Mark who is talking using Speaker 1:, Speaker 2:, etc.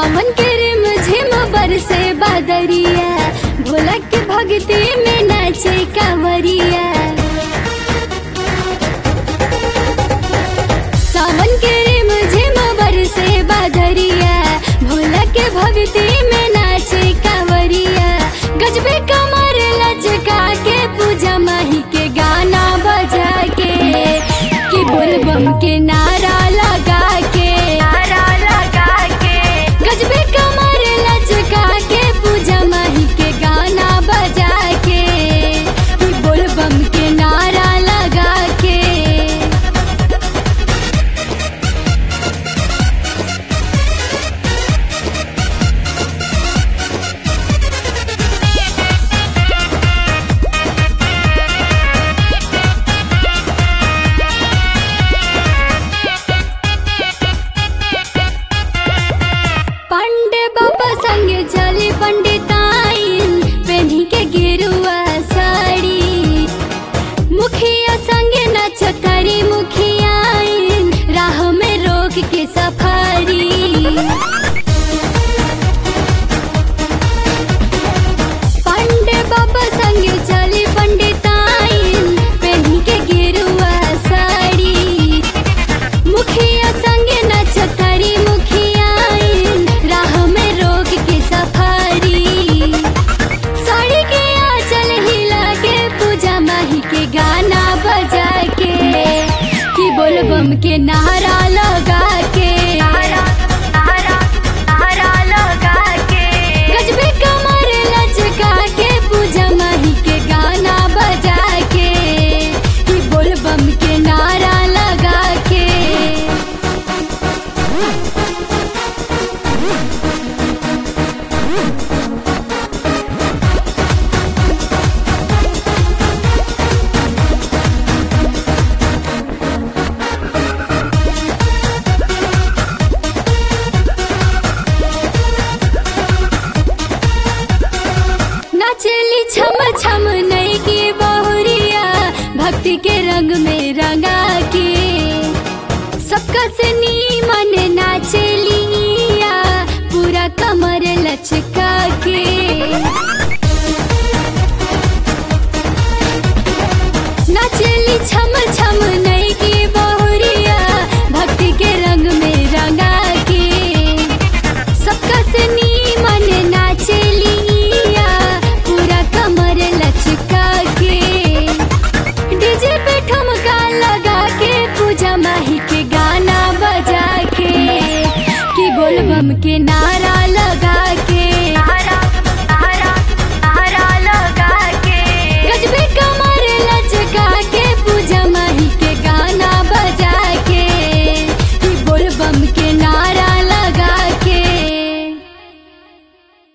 Speaker 1: सावन के रिम झिम बरसे बादरिया भोला के भक्ति में नाचे कांवरिया सावन के रिम झिम बरसे बादरिया भोला के भक्ति में नाचे कांवरिया गजबे कमर लचका के पूजा माही के गाना बजा के कि बोलबम के नारा लगा के नारा लगा के गजबे कमर लचका के पूजा माही के गाना बजा के कि बोलबम के नारा लगा के पंडे बाबा संगे चले पंडिताइन पेन्ही के गिरुआ साड़ी मुखिया संगे नचतरी मुखियाइन राह में रोक के सफारी पंडे बाबा संगे चले पंडिताइन पेन्ही के गिरुआ साड़ी मुखिया संगे नचतरी मुखियाइन राह में रोक के सफारी साड़ी के आंचल हिला के पूजा माही के गाना बजा के कि बोलबम के नारा लगा के गजबे कमर लचका के पूजा माही के गाना बजा के कि बोलबम के नारा लगा के नाचली छम छम नई की बहुरिया भक्ति के रंग में रंगा के सबका से